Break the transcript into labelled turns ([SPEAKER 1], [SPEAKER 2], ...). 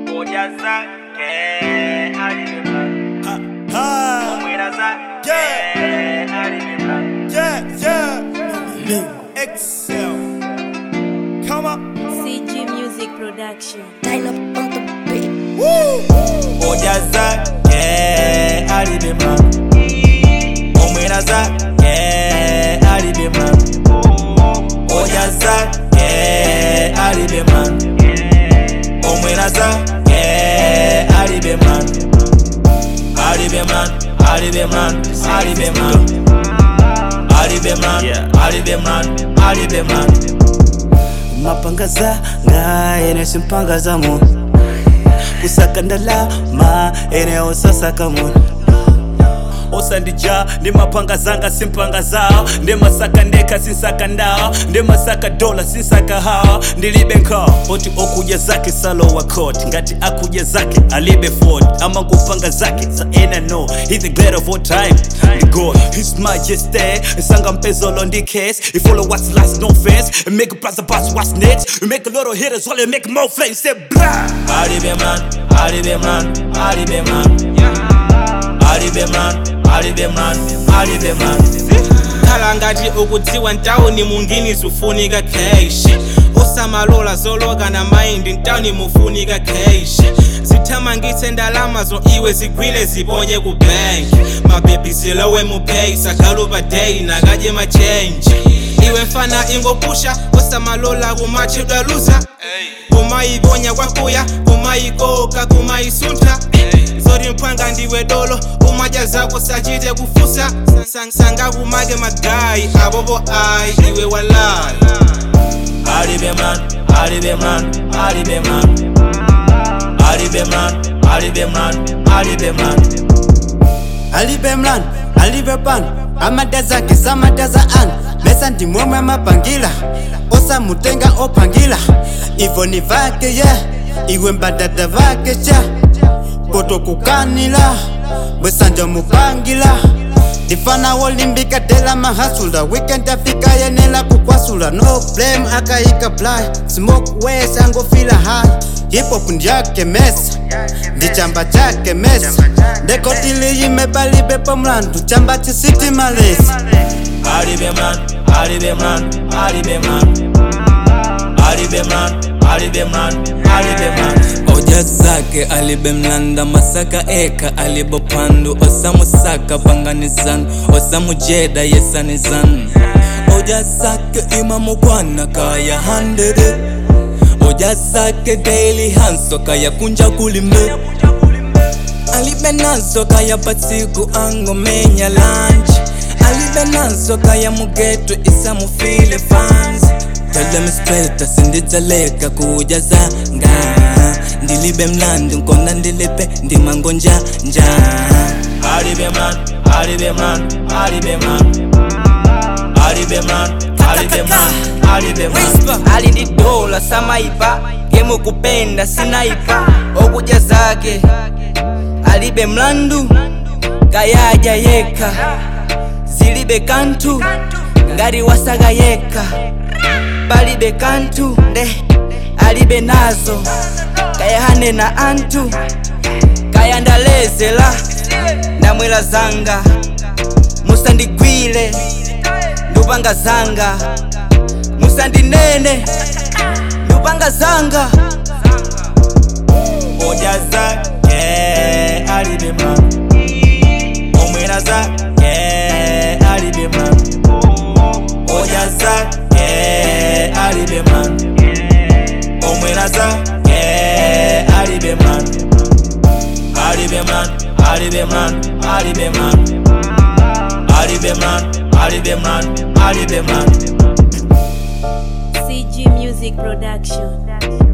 [SPEAKER 1] Moja zake alibeba
[SPEAKER 2] Ah,
[SPEAKER 1] Mwera zake
[SPEAKER 2] Yeah.
[SPEAKER 1] alibeba
[SPEAKER 2] yeah, yeah. Excel. Come on.
[SPEAKER 3] CG Music Production.
[SPEAKER 4] Line up on the beat.
[SPEAKER 2] Woo. Moja zake alibeba Omwera zake alibeba Moja zake alibeba Omwera zake alibeba Alibeman, Alibeman, Alibeman Alibeman, Alibeman, Alibeman
[SPEAKER 5] mapangaza ngaene simpangazamo kusaka ndalama eneo sasakamun osandija ndi mapanga zanga simpanga zawo ndi masaka ndeka sinsaka ndawo ndi masaka dola sinsaka hawa ndilibe nkhawa poti okudya zake salowa court ngati akudya zake alibe ford ama kupanga zake za ena no he the great of all time the god his majesty sanga mpezolo ndi case he follow what's last no face make a brother boss what's next we make a lot of hitters while they make more flames say blah
[SPEAKER 2] Alibeman, Alibeman, Alibeman Alibeman, Alibeman, Alibeman
[SPEAKER 6] khala ngati ukudziwa ntawuni mungini zufunika keshi usamalola zoloka na maindi ntawuni mufunika keshi zithamangitse ndalama zo iwe zigwile ziponye ku banki mabebi zilowe mu pay sagalu pa day nakadye machenji iwe mfana ingopusha usamalola kumachedwa luza kumayiponya kwakuya kumayikoka kumayisuntha zoti mphwanga ndiwe dolo umadya zako sachite kufusa Sang- sanga kumake magayi abobo ayi iwe walala
[SPEAKER 2] Alibeman, Alibeman, Alibeman Alibeman, Alibeman, Alibeman
[SPEAKER 5] alibe mlani alibe pano amada zake samadaza anu mesa ndimwemwe amapangila osamutenga opangila ivo ni vake ye iwe mbadada vake cha potokukanila bwesanja mupangila ndifana wolimbika tela mahasula weekend afika yenela kukwasula no blame akayika fly smoke wes angofila high hip-hop ndyake mesa ndi chamba chake mesa ndekotiliyimebalibeko mlandu chamba chisiti malesi
[SPEAKER 2] Alibeman, Alibeman, Alibeman Alibeman, Alibeman, Alibeman
[SPEAKER 7] oja zake alibe mlanda masaka eka alibo pandu osamusaka panganizan osamujeda yesanizan oja zake imamukwana kaya handede oja zake daily hanso kaya kunja kulime alibe nazo kaya patsiku angomenya lunch alibe nazo kaya mugeto isamufile fans Tell me straight asinditsaleka kuja zanga ndilibe mlandi nkona ndilibe ndimangonja nja
[SPEAKER 2] Alibeman, Alibeman, Alibeman Alibeman, Alibeman, Alibeman
[SPEAKER 1] Ali ndi dola samaipa Gemu kupenda sinaipa Okuja zake Alibe mlandu Kayaja yeka Zilibe kantu Ngari wasaga yeka Balibe kantu nde Alibe nazo Kayahane na antu Kayandalezela Namwela zanga Musandigwile Ndupanga zanga Musandinene Ndupanga zanga
[SPEAKER 2] Moja zake Alibeman Omwera zake Alibeman Moja zake Alibeman Omwera zake Alibeman Alibeman, Alibeman, Alibeman Alibeman, Alibeman, Alibeman
[SPEAKER 3] CG Music Production.